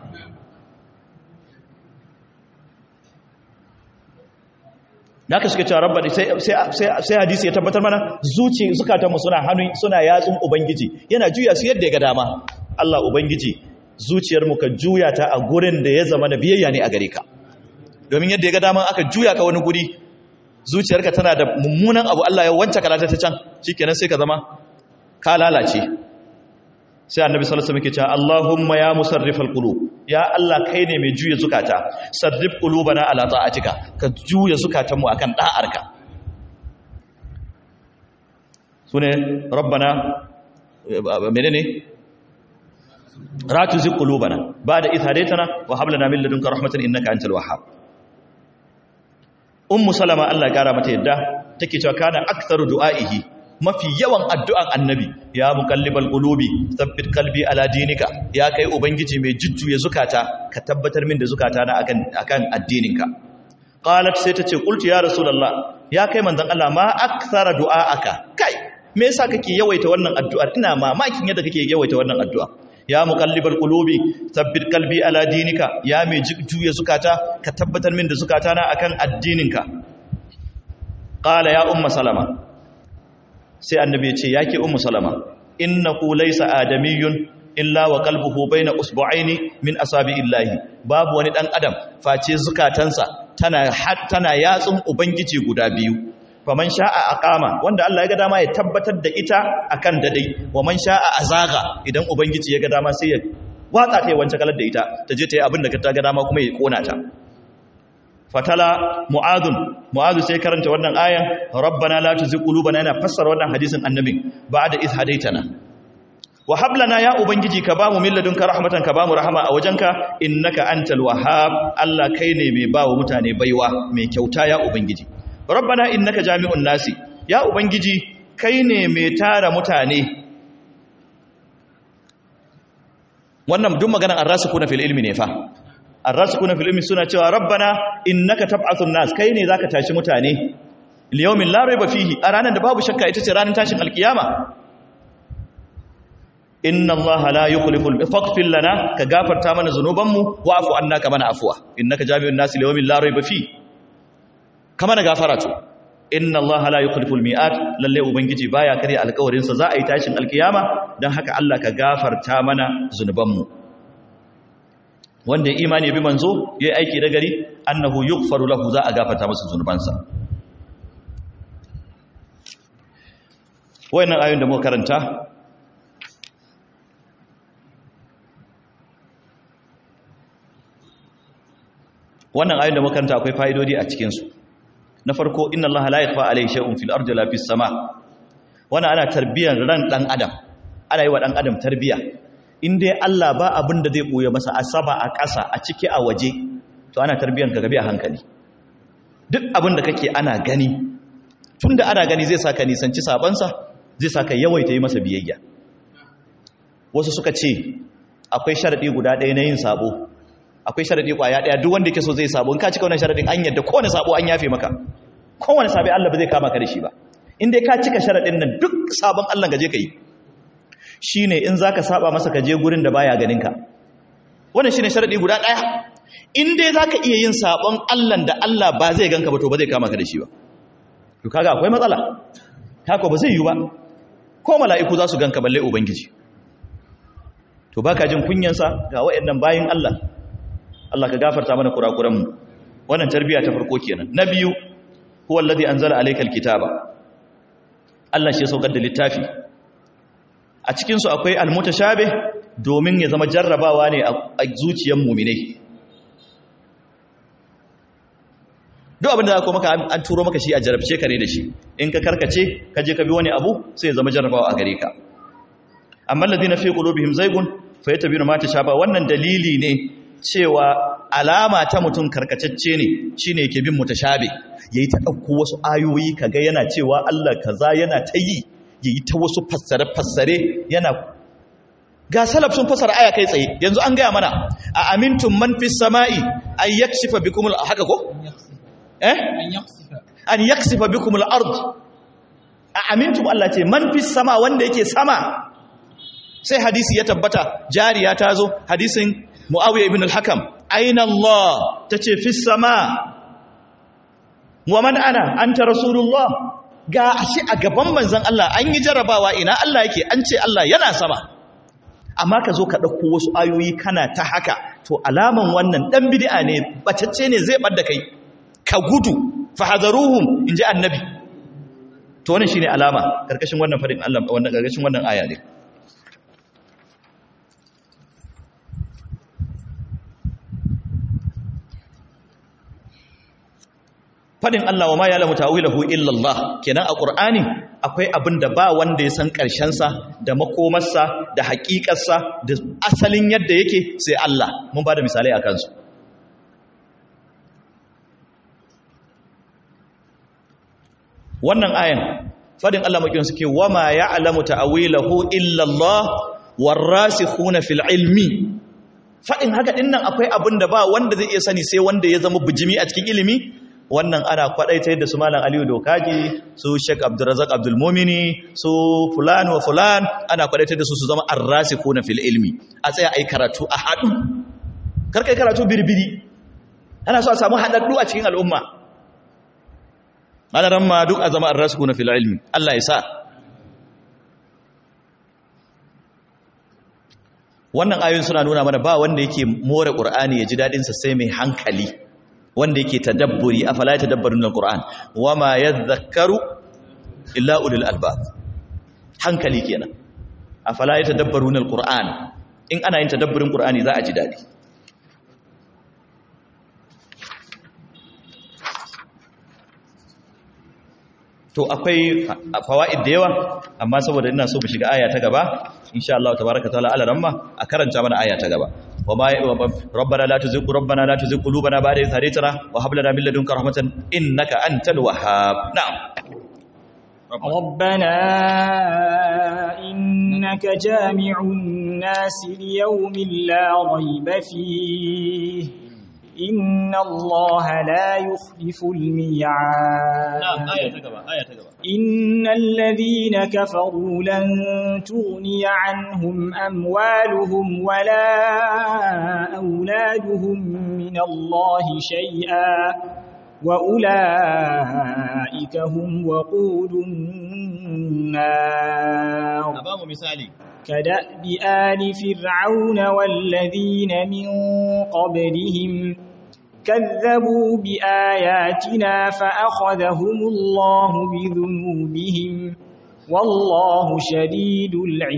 da aka suka cewa rabba sai hadisi ya tabbatar mana zuci zukatanmu suna hannu suna yatsun ubangiji yana juya su yadda ya ga dama Allah ubangiji zuciyarmu ka juya ta a gurin da ya zama na biyayya ne a gare ka domin yadda ya ga dama aka juya ka wani guri zuciyarka tana da mummunan abu Allah ya wance kalata ta can shikenan sai ka zama ka lalace sai annabi sallallahu alaihi wasallam yake cewa Allahumma ya musarrifal qulub ya Allah kai ne mai juya zukata sarrif qulubana ala ta'atika ka juya zukatanmu akan da'arka sune rabbana menene ratu zi qulubana ba'da idh hadaytana wa hab lana min ladunka rahmatan innaka antal wahhab ummu salama Allah ya kara mata yadda take cewa kana aktharu du'aihi mafi yawan addu'an annabi ya muqallibal qulubi thabbit qalbi ala dinika ya kai ubangiji mai jujjuya zukata ka tabbatar min da zukata na akan akan addininka qalat sai tace qultu ya rasulullah ya kai manzon Allah ma akthara du'aaka kai me yasa kake yawaita wannan addu'ar ina mamakin yadda kake yawaita wannan addu'a ya muqallibal qulubi thabbit qalbi ala dinika ya mai jujjuya zukata ka tabbatar min da zukata na akan addininka qala ya umma salama sai annabi ya ce yake ummu salama innahu laysa adamiyyun illa wa qalbuhu baina usbu'aini min asabi'illahi babu wani dan adam face zukatansa tana tana yatsun ubangiji guda biyu faman sha'a aqama wanda Allah ya ga dama ya tabbatar da ita akan dadai wa man sha'a azaga idan ubangiji ya ga dama sai ya watsa ta yi wance kalar da ita ta je ta yi abin da ta ga dama kuma ya kona ta fatala mu'adun mu'adu sai karanta wannan ayan rabbana la tuzigh qulubana yana fassara wannan hadisin annabin ba'da iz hadaitana wa hab lana ya ubangiji ka bamu min ladunka rahmatan ka bamu rahama a wajenka innaka antal wahhab Allah kai ne mai bawo mutane baiwa mai kyauta ya ubangiji rabbana innaka jami'un nasi ya ubangiji kai ne mai tara mutane wannan duk maganar arrasikuna fil ilmi ne fa arrasikuna fil ilmi suna cewa rabbana innaka tab'athun nas kai ne zaka tashi mutane liyawmin la rayba fihi a ranar da babu shakka ita ce ranar tashin alkiyama inna allaha la yukhliful faghfir lana ka gafarta mana zanubanmu wa'fu anna ka mana afwa innaka jami'un nas liyawmin la rayba fihi kama na gafara to inna allaha la yukhliful mi'at lalle ubangiji baya kare alƙawarin sa za a yi tashin alkiyama dan haka Allah ka gafarta mana zanubanmu wanda ya imani bi manzo yayi aiki da gari annahu yughfaru lahu za a gafarta masa zunubansa wayannan ayoyin da muka karanta wannan ayoyin da muka karanta akwai fa'idodi a cikin su na farko inna allaha la yakhfa alayhi shay'un fil ardi la fis sama wannan ana tarbiyyar ran dan adam ana yi wa dan adam tarbiyya in dai Allah ba abin da zai ɓoye masa a sama a ƙasa a ciki a waje to ana tarbiyyar ka gabi a hankali duk abin da kake ana gani tun da ana gani zai saka nisanci sabansa zai saka yawaita yi masa biyayya wasu suka ce akwai sharaɗi guda ɗaya na yin sabo akwai sharaɗi ƙwaya ɗaya duk wanda ke so zai sabo in ka cika wannan sharaɗin an yadda kowane sabo an yafe maka kowane sabi Allah ba zai kama ka da shi ba in dai ka cika sharaɗin nan duk sabon Allah gaje ka yi shi ne in za ka saba masa ka je gurin da baya ganinka wannan shi ne sharaɗi guda ɗaya in dai za ka iya yin sabon allan da allah ba zai ganka ba to ba zai kama ka da shi ba to kaga akwai matsala haka ba zai yi ba ko mala'iku za su ganka balle ubangiji to baka jin kunyansa ga waɗannan bayin allah allah ka gafarta mana kurakuranmu wannan tarbiyya ta farko kenan na biyu huwa alladhi anzala alayka alkitaba allah shi ya saukar da littafi a cikinsu akwai almutashabe domin ya zama jarrabawa ne a zuciyar muminai duk abinda za maka an turo maka shi a jarabce ka ne da shi in ka karkace ka je ka bi wani abu sai ya zama jarrabawa a gare ka amma ladina fi qulubihim zaygun fa yatabinu ma tashaba wannan dalili ne cewa alama ta mutum karkacecce ne shine yake bin mutashabe yayi ta dauko wasu ayoyi kaga yana cewa Allah kaza yana ta yi ya yi ta wasu fassare-fassare yana ga salaf sun fassara aya kai tsaye yanzu an gaya mana a amintun man fi sama'i ay yakshifa bikumul haka ko eh an yaksifa bikum al-ard a amintum Allah ce man fis sama wanda yake sama sai hadisi ya tabbata jariya ta zo hadisin muawiya ibn al-hakam aina Allah tace fis sama wa man ana anta rasulullah ga shi a gaban manzon Allah an yi jarabawa ina Allah yake an ce Allah yana sama amma ka zo ka ɗauko wasu ayoyi kana ta haka to alaman wannan ɗan bid'a ne bacacce ne zai ɓadda kai ka gudu fahadaruhum in ji annabi to wannan shine alama karkashin wannan fadin Allah wannan karkashin wannan aya ne fadin Allah wa ma ya'lamu ta'wilahu illa Allah kenan a Qur'ani akwai abin da ba wanda ya san karshen sa da makomarsa da haƙiƙar sa da asalin yadda yake sai Allah mun bada misalai akan su wannan ayan fadin Allah makin suke wa ma ya'lamu ta'wilahu illa Allah warasikhuna fil ilmi fadin haka dinnan akwai abin da ba wanda zai iya sani sai wanda ya zama bijimi a cikin ilimi wannan ana kwadaita da su malam aliyu dokaji su sheik abdurrazak abdulmomini su fulan wa fulan ana kwadaita da su su zama arrasikuna fil ilmi a tsaya ai karatu a haɗu karkai karatu birbiri ana so a samu haɗaɗɗu a cikin al'umma alaran ma duk a zama arrasikuna fil ilmi Allah ya sa wannan ayoyin suna nuna mana ba wanda yake more qur'ani ya ji dadin sa sai mai hankali wanda yake tadabburi afala yatadabbarun alquran wama yadhakkaru illa ulul albab hankali kenan afala yatadabbarun alquran in ana yin tadabburin qur'ani za a ji dadi to akwai fawaid da yawa amma saboda ina so mu shiga aya ta gaba insha Allah tabaaraka ta'ala alaramma a karanta mana aya ta gaba وما ربنا لا تزغ ربنا لا تزغ قلوبنا بعد إذ هديتنا وهب لنا من لدنك رحمة إنك أنت الوهاب نعم ربنا إنك جامع الناس ليوم لا ريب فيه إن الله لا يخلف الميعاد نعم آية تقبع آية تقبع إن الذين كفروا لن تغني عنهم أموالهم ولا أولادهم من الله شيئا وأولئك هم وقود النار أبام مثالي كدأب آل فرعون والذين من قبلهم كذبوا بآياتنا فأخذهم الله بذنوبهم والله شديد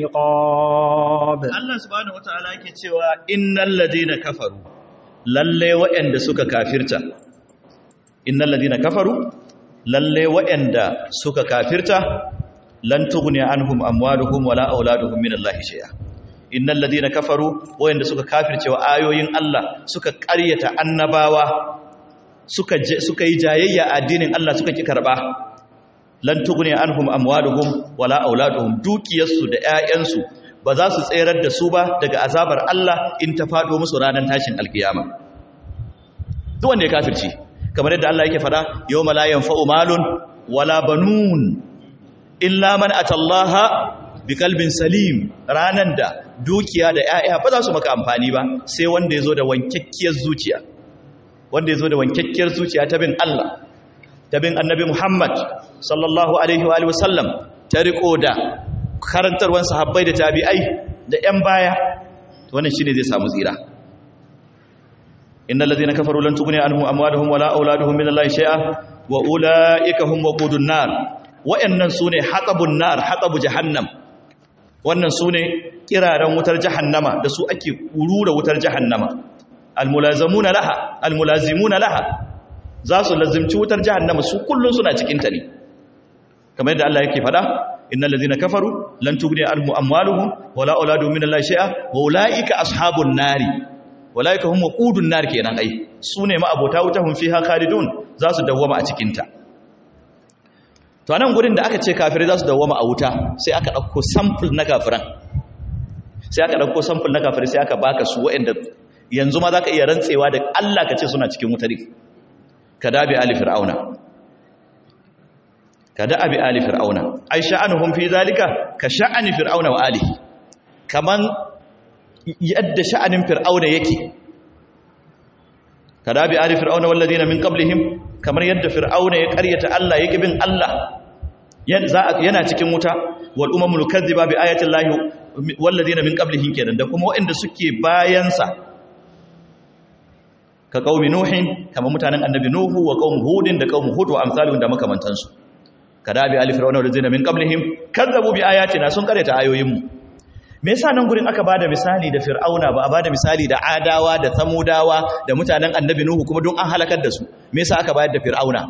العقاب Allah subhanahu wataala yake cewa innal ladina kafaru lalle wa'anda suka kafirta innal ladina kafaru lalle wa'anda suka kafirta lan tughni anhum amwaluhum wala auladuhum min Allah shay'a innal ladina kafaru wa'anda suka kafirce wa ayoyin Allah suka ƙaryata annabawa suka suka yi jayayya addinin Allah suka ki karba lan tughni anhum amwaluhum wala auladuhum dukiyarsu da ƴaƴansu ba za su tserar da su ba daga azabar Allah in ta fado musu ranar tashin alkiyama duk wanda ya kafirci kamar yadda Allah yake fada yawma la yanfa'u malun wala banun illa man atallaha biqalbin salim ranan da dukiya da ƴaƴa ba za su maka amfani ba sai wanda yazo da wankakkiyar zuciya wanda yazo da wankakkiyar zuciya ta bin Allah ta bin annabi Muhammad sallallahu alaihi wa alihi wasallam ta riko da karantarwan sahabbai da tabi'ai da ƴan baya wannan shine zai samu tsira innal ladhina kafaru lan tughni anhum amwaluhum wala auladuhum min allahi shay'a wa ulaika hum waqudun nar wa'annan sune hatabun nar hatabu jahannam wannan sune kiraran wutar jahannama da su ake kurura wutar jahannama almulazamuna laha almulazimuna laha za su lazimci wutar jahannama su kullun suna cikin ta ne kamar yadda Allah yake fada innal ladhina kafaru lan tughni anhum amwaluhum wala auladuhum min allahi shay'a wa ulaika ashabun nari ulaika hum waqudun nar kenan ai sune ma abota wuta hum fiha khalidun za su dawwama a cikin ta to anan gurin da aka ce kafirai za su dawwama a wuta sai aka dauko sample na kafiran sai aka dauko sample na kafirai sai aka baka su waɗanda yanzu ma zaka iya rantsewa da Allah ka ce suna cikin wuta ne kadabi ali fir'auna kada abi ali fir'auna ai sha'anuhum fi zalika ka sha'ani fir'auna wa alihi kaman yadda sha'anin fir'auna yake kada bi ali fir'auna walladina min qablihim kamar yadda fir'auna ya karyata Allah yake bin Allah yana cikin wuta wal umamul kadhiba bi ayati llahi walladina min qablihim kenan da kuma waɗanda suke bayansa ka qaumi nuhin kamar mutanen annabi nuhu wa qaum hudin da qaum hud wa amsalun da makamantansu kada bi ali fir'auna walladina min qablihim kadzabu bi ayatina sun karyata ayoyinmu me yasa nan gurin aka bada misali da fir'auna ba a bada misali da adawa da samudawa da mutanen annabi nuhu kuma don an halakar da su me yasa aka bayar da fir'auna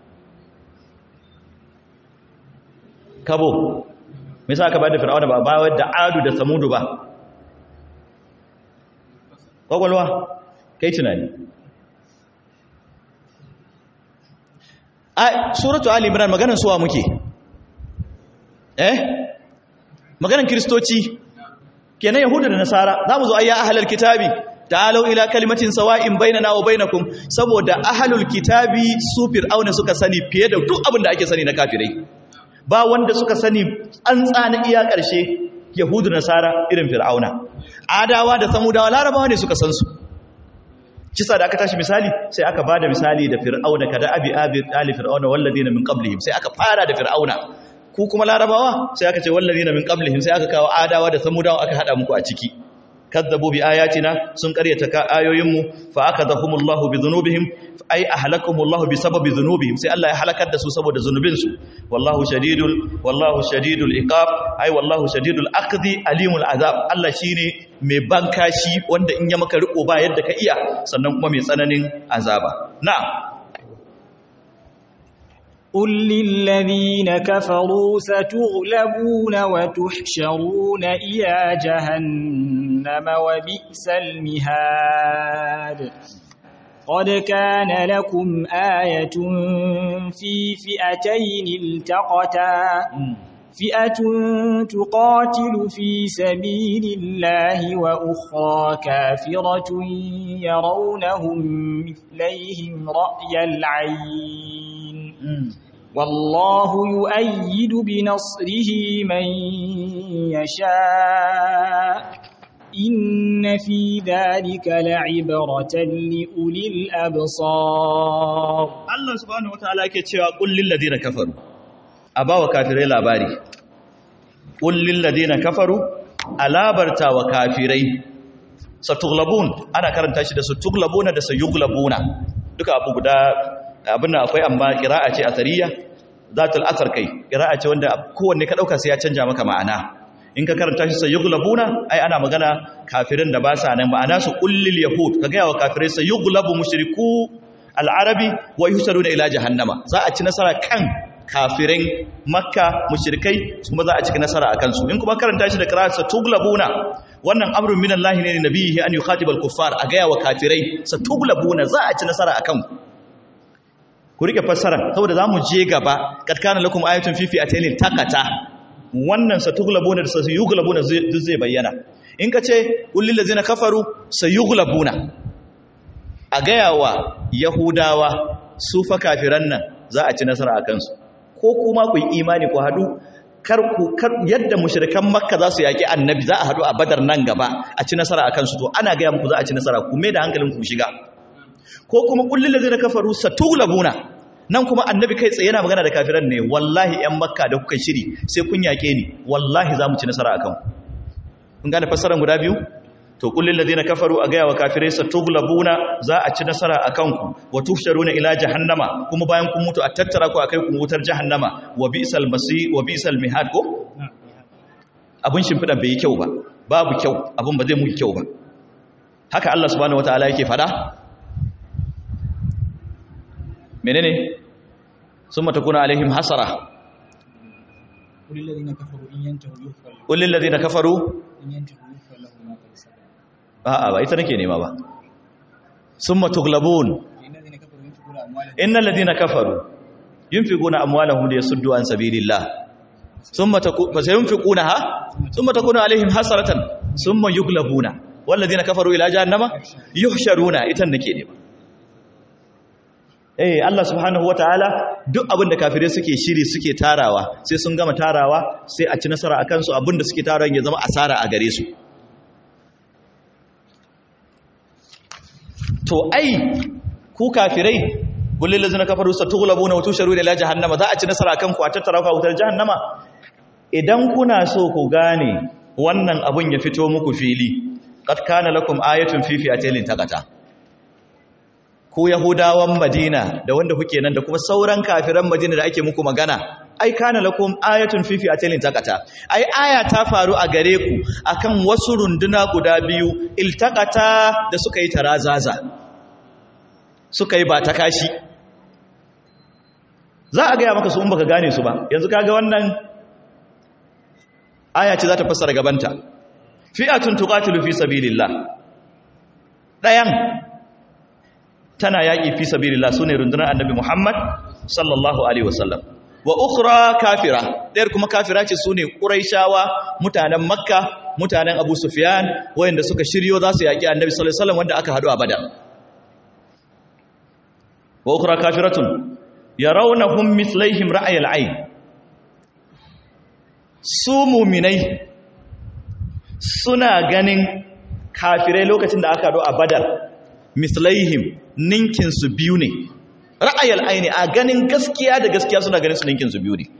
kabo me yasa aka bayar da fir'auna ba a bayar da adu da samudu ba kwakwalwa kai tunani a suratu ali imran maganar suwa muke eh maganar kristoci kenan yahudu da nasara za mu zo ayya ahlul kitabi ta'alu ila kalimatin sawa'in bainana wa bainakum saboda ahlul kitabi su fir'auna suka sani fiye da duk abin da ake sani na kafirai ba wanda suka sani an tsana iya ƙarshe yahudu nasara irin fir'auna adawa da samudawa larabawa ne suka san su kisa da aka tashi misali sai aka bada misali da fir'auna kada abi abi ali fir'auna walladina min qablihim sai aka fara da fir'auna ku kuma larabawa sai aka ce wallazina min qablihim sai aka kawo adawa da samudawa aka hada muku a ciki kazzabu bi ayatina sun karyata ka ayoyinmu fa akadahumullahu bi dhunubihim ay ahlakumullahu bi sababi dhunubihim sai Allah ya halakar da su saboda zunubin su wallahu shadidul wallahu shadidul iqab ay wallahu shadidul aqdi alimul azab Allah shine mai bankashi wanda in ya maka riko ba yadda ka iya sannan kuma mai tsananin azaba na'am قل للذين كفروا ستغلبون وتحشرون إلى جهنم وبئس المهاد قد كان لكم آية في فئتين التقتا فئة تقاتل في سبيل الله وأخرى كافرة يرونهم مثليهم رأي العين والله يؤيد بنصره من يشاء إن في ذلك لعبرة لأولي الأبصار الله سبحانه وتعالى كتشوى قل للذين كفروا أبا وكافرين لاباري قل للذين كفروا ألابرتا وكافرين ستغلبون أنا كرنت أشد ستغلبون da sayuglabuna duka abu guda abin akwai amma kira'a ce asariya zatul asar kai kira'a ce wanda kowanne ka dauka sai ya canja maka ma'ana in ka karanta shi sayughlabuna ai ana magana kafirin da ba sa nan ma'ana su kullil yahud ka ga wa kafirai sayughlabu mushriku al-arabi wa yusaruna ila jahannama za a ci nasara kan kafirin makka mushrikai kuma za a ci nasara akan su in kuma karanta shi da qira'a satughlabuna wannan amrun minallahi ne nabihi an yukhatibal kuffar a ga wa kafirai satughlabuna za a ci nasara akan ku ku rike fassara saboda zamu je gaba kad kana lakum ayatun fi fi'atayn taqata wannan satughlabuna da sayughlabuna duk zai bayyana in ka ce ulil ladzina kafaru sayughlabuna a gayawa yahudawa su fa kafiran nan za a ci nasara akan su ko kuma ku yi imani ku hadu kar ku yadda mushrikan makka za su yaki annabi za a hadu a badar nan gaba a ci nasara akan su to ana gaya muku za a ci nasara ku me da hankalin ku shiga ko kuma kullum da zai kafaru satulabuna nan kuma annabi kai tsaye yana magana da kafiran ne wallahi yan makka da kuka shiri sai kun yake ni wallahi za mu ci nasara akan kun gane fassarar guda biyu to kullum da zai kafaru a gaya wa kafirai satulabuna za a ci nasara akan ku wa tusharuna ila jahannama kuma bayan kun mutu a tattara ku akai ku wutar jahannama wa bi'sal masi wa bi'sal mihad ko abun shimfidan bai yi kyau ba babu kyau abun ba zai muku kyau ba haka Allah subhanahu wataala yake fada menene sun matakuna alaihim hasara ƙullin lalzi na kafaru a'a ba ita nake nema ba sun matuglabun innan lalzi na kafaru yin fi guna amwalan da ya suddu an sabilillah sun matakuna ha sun matakuna alaihim hasaratan sun ma yuglabuna wallazi na kafaru ila jahannama yuhsharuna ita nake nema eh Allah subhanahu wataala duk abin da kafirai suke shiri suke tarawa sai sun gama tarawa sai a ci nasara akan su abin da suke tarawa ya zama asara a gare su to ai ku kafirai kullil ladzina kafaru satughlabuna wa tusharu ila jahannama za a ci nasara akan ku a tattara ku a wutar jahannama idan kuna so ku gane wannan abun ya fito muku fili qad kana lakum ayatun fi fi'atin taqata ku yahudawan madina da wanda kuke nan da kuma sauran kafiran madina da ake muku magana ai kana lakum ayatun fi fi'atin taqata ai aya ta faru a gare ku akan wasu runduna guda biyu iltaqata da suka yi tarazaza suka yi ba ta kashi za a gaya maka su in baka gane su ba yanzu kaga wannan aya ce za ta fassara gabanta fi'atun tuqatilu fi sabilillah dayan tana yaki fi sabilillah sune rundunar annabi Muhammad sallallahu alaihi wasallam wa ukhra kafira dayar kuma kafira ce sune quraishawa mutanen makka mutanen abu sufyan wayanda suka shiryo za su yaki annabi sallallahu alaihi wasallam wanda aka hadu a badar wa ukhra kafiratun yarawnahum mithlaihim ra'ayil ayn su muminai suna ganin kafirai lokacin da aka hadu a badar mithlaihim ninkin su biyu ne ra'ayil aini a ganin gaskiya da gaskiya suna ganin su ninkin su biyu ne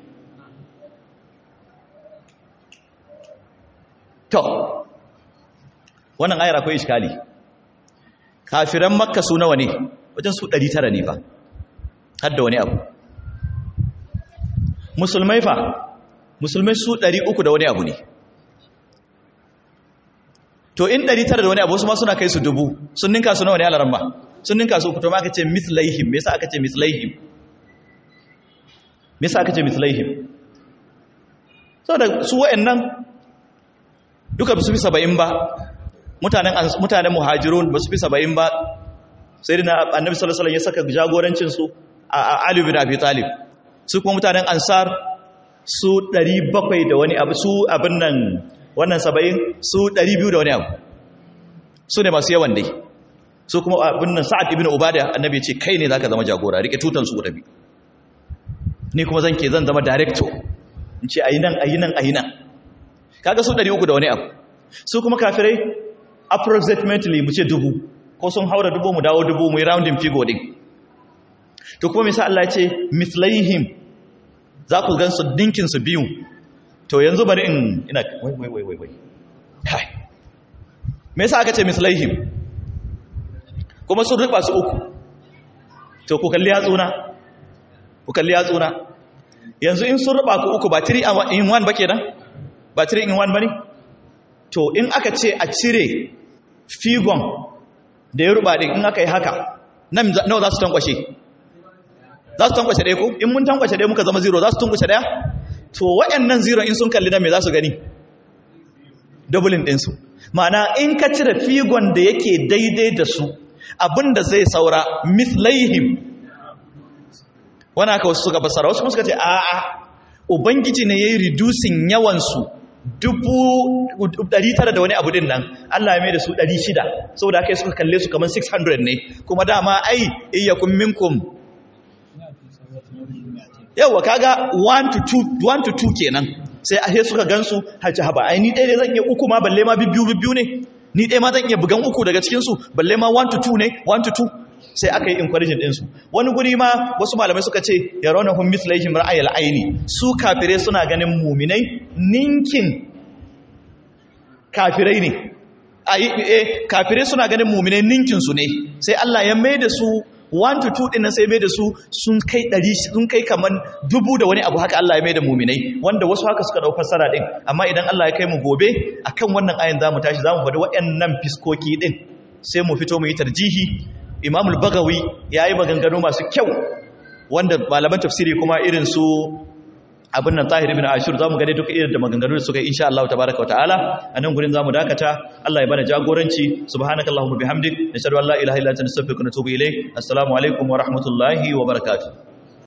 to wannan ayar akwai iskali kafiran makka su nawa ne wajen su 900 ne fa har da wani abu musulmai fa musulmai su 300 da wani abu ne to in 900 da wani abu su ma suna kai su dubu sun ninka su nawa ne alaran ba sun ninka su to ma aka ce mislaihim me yasa aka ce mislaihim me yasa aka ce mislaihim saboda su wayannan duka su fi 70 ba mutanen mutanen muhajirun ba su fi 70 ba sai dina annabi sallallahu alaihi wasallam ya saka jagorancin su a Ali bin Abi Talib su kuma mutanen ansar su 700 da wani abu su abin nan wannan 70 su 200 da wani abu su ne masu yawan dai su kuma abin nan Sa'ad ibn Ubada annabi ya ce kai ne zaka zama jagora rike tutan su guda biyu ni kuma zan ke zan zama director in ce ayi nan ayi nan ayi nan kaga su 300 da wani abu su kuma kafirai approximately mu ce dubu ko sun haura dubu mu dawo dubu mu yi rounding figure din to kuma misa Allah ya ce mislaihim za ku gan su dinkin su biyu to yanzu bari in ina wai wai wai wai wai kai me yasa aka ce mislaihim kuma sun rufa su uku to ku kalli yatsuna ku kalli yatsuna yanzu in sun rufa ku uku ba 3 in 1 ba kenan ba 3 in 1 bane to in aka ce a cire figon da ya ruba din in aka yi haka nan nawa za su tankwashe za su tankwashe ɗaya ko in mun tankwashe ɗaya muka zama zero za su tankwashe ɗaya to waɗannan zero in sun kalli nan me za su gani doubling ɗinsu ma'ana in ka cire figon da yake daidai da su abinda zai saura mislaihim wani aka wasu suka basara wasu suka ce a'a ubangiji ne ya yi reducing yawansu dubu ɗari tara da wani abu din nan Allah ya mai da su ɗari shida saboda aka yi suka kalle su kamar 600 ne kuma dama ai iyakun minkum yawa kaga 1 to 2 kenan sai a suka gansu haci haba ai ni ɗaya ne zan iya uku ma balle ma bibbiyu bibbiyu ne ni ɗaya ma zan iya bugan uku daga cikinsu balle ma 1 to 2 ne 1 to 2 sai aka yi encouraging ɗinsu wani guri ma wasu malamai suka ce ya rauna hun mislaihim ra'ayal aini su kafirai suna ganin muminai ninkin kafirai ne e kafirai suna ganin muminai ninkin su ne sai Allah ya mai da su 1 to 2 din nan sai mai da su sun kai 100 sun kai kaman dubu da wani abu haka Allah ya mai da muminai wanda wasu haka suka dau fassara din amma idan Allah ya kai mu gobe akan wannan ayin zamu tashi zamu faɗi waɗannan fiskoki din sai mu fito mu yi tarjihi Imam al-Bagawi yayi maganganu masu kyau wanda malaman tafsiri kuma irin su abin nan tahir ibn ashur zamu gane duka irin da maganganu da suka yi insha Allah tabaaraka wa ta'ala anan gurin zamu dakata Allah ya bana jagoranci subhanakallahumma bihamdik nashhadu an la ilaha illa anta nastaghfiruka wa natubu ilayk assalamu alaikum wa rahmatullahi wa barakatuh